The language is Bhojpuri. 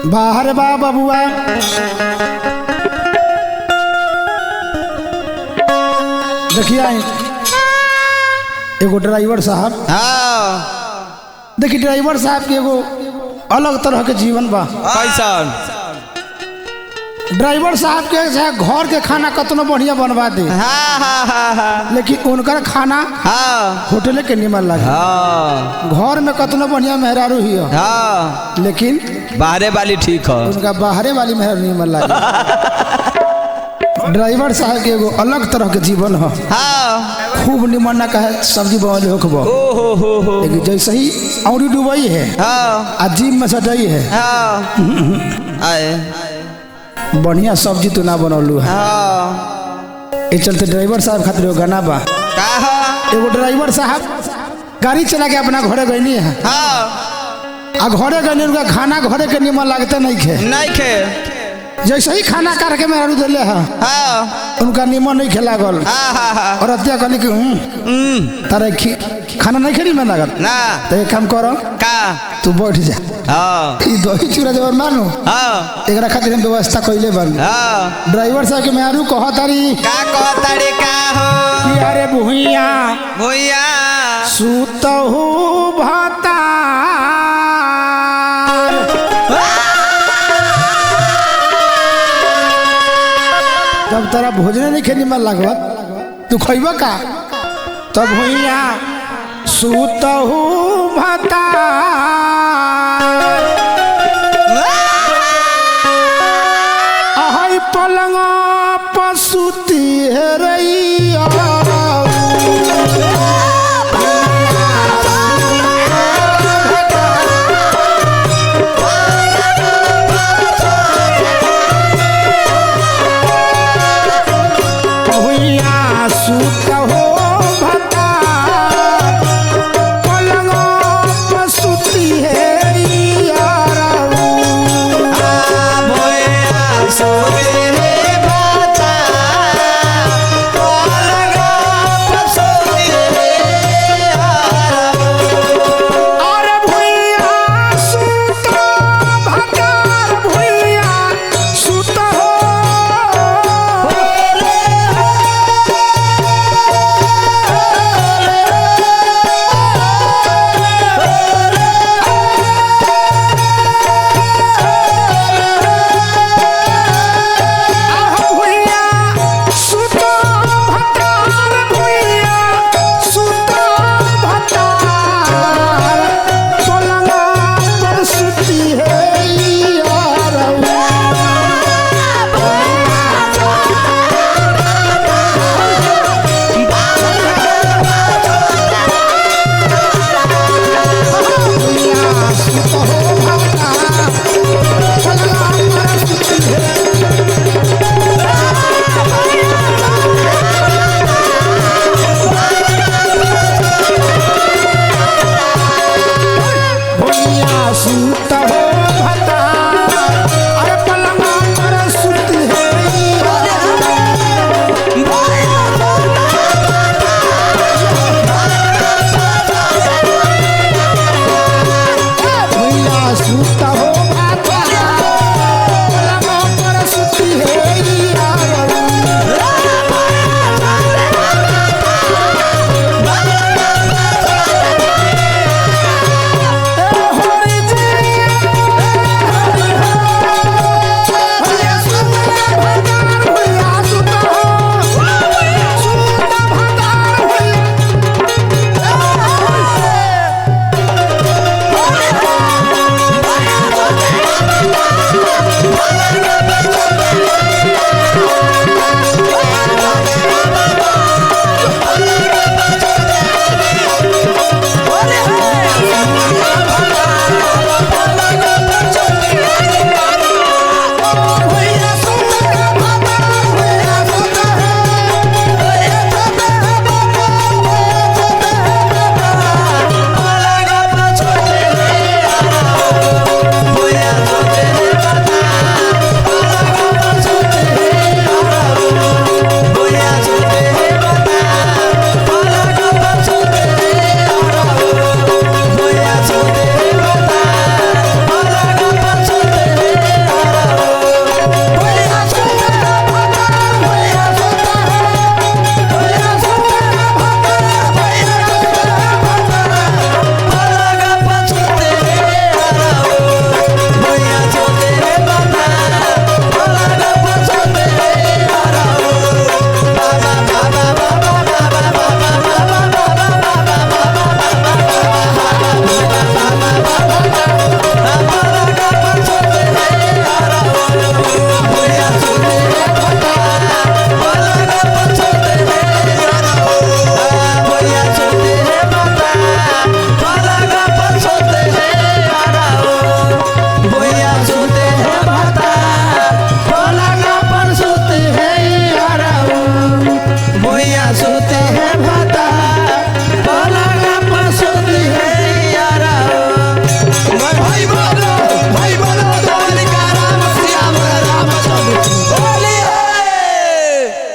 बाहर बा बबुआ देखिए एगो ड्राइवर साहब हाँ देखिए ड्राइवर साहब के एगो अलग तरह के जीवन बा कैसन ड्राइवर साहब के चाहे घर के खाना कतनो बढ़िया बनवा दे हाँ हाँ हाँ हाँ लेकिन उनकर खाना हाँ होटल के निमन लगे हाँ घर में कतनो बढ़िया मेहरारू ही हो हाँ लेकिन बाहरे वाली ठीक है उनका बाहरे वाली मेहरारू निमन लगे ड्राइवर साहब के एगो अलग तरह के जीवन हो हाँ खूब निमन ना कहे सब्जी बनल होखबो ओ हो हो हो लेकिन जैसे ही औरी डुबई है हाँ आ जीप में सटई है हाँ आए बढ़िया सब्जी तो ना बनौलू है हाँ ए चलते ड्राइवर साहब खातिर एगो गाना बा कहा एगो ड्राइवर साहब गाड़ी चला के अपना घरे गईनी है हाँ आ घरे गईनी उनका खाना घरे के निमन लागते नहीं खे नहीं खे जैसे ही खाना काट के मेहरू दिले है हाँ उनका निमन नहीं खेला गल हाँ हाँ हाँ और अत्या कहली कि हूँ हम्म, तारे खी खाना नहीं खेली में लागल ना तो एक काम करो का तू बैठ जा हाँ ई दही चूड़ा जब मानू हाँ एकरा खातिर हम व्यवस्था कैले बन हाँ ड्राइवर साहब के मेहरू कह तारी का कहताड़ी का हो कि अरे भुइया भैया सुतहु भतार जब तोरा भोजन नहीं खेनी मन लागत तू खैब का तब भुइया सुतहु भतार अहै पलंग पसुती हेरैया भुइया सुत हो भता पलंग पसुती है यारऊ अरे भुइया सुत भतार भुइया सुत हो आह भुइया सुत भतार भुइया सुत भतार पलंग पर सुती है यारऊ भैया सुत हो